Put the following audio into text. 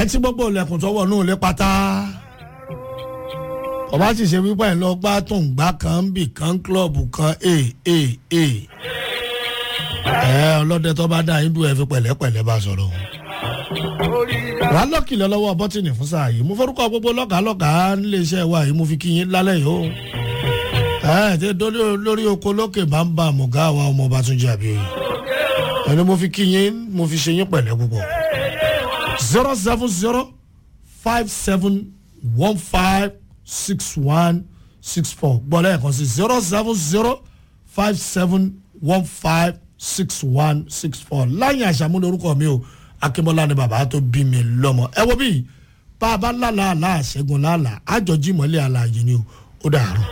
ẹ tí gbogbo ilẹ̀kùn tọwọ́ náà lé pátá ọba sì ṣe wípé ẹ̀ lọ gbá tó ń gbá kan ń bì kan kílọ̀bù kan ee ee ee ẹ ọlọ́dẹ tó bá dá yín dùn ẹ fi pẹ̀lẹ́pẹ̀lẹ́ bá sọ̀rọ̀ wà á lọ́kìlẹ̀ lọ́wọ́ bọ́tìnì fún sáà yìí mo forúkọ gbogbo lọ́gàá lọ́gàá nílé iṣẹ́ wa yìí mo fi kí yín lálẹ́ yìí o ẹ ti lórí oko lókè bá ń bá àmọ̀gá wa ọmọ ọba tún jẹ́ àbí ẹni mo fi kí yín mo fi ṣe yín pẹ̀lẹ́ púpọ̀ zero seven zero five seven one five six one six four gbọ́dọ̀ ẹ̀kan sí zero seven zero five seven one five six one six four láyìn àṣàmúlò orúkọ mi o akínbọ́lá ni bàbá tó bí mi lọ́mọ ẹ wo bí bá a bá lálàá àlá àṣẹgun lálàá àjọjí mọ́lẹ̀ àlàyé ni o ó dàrú.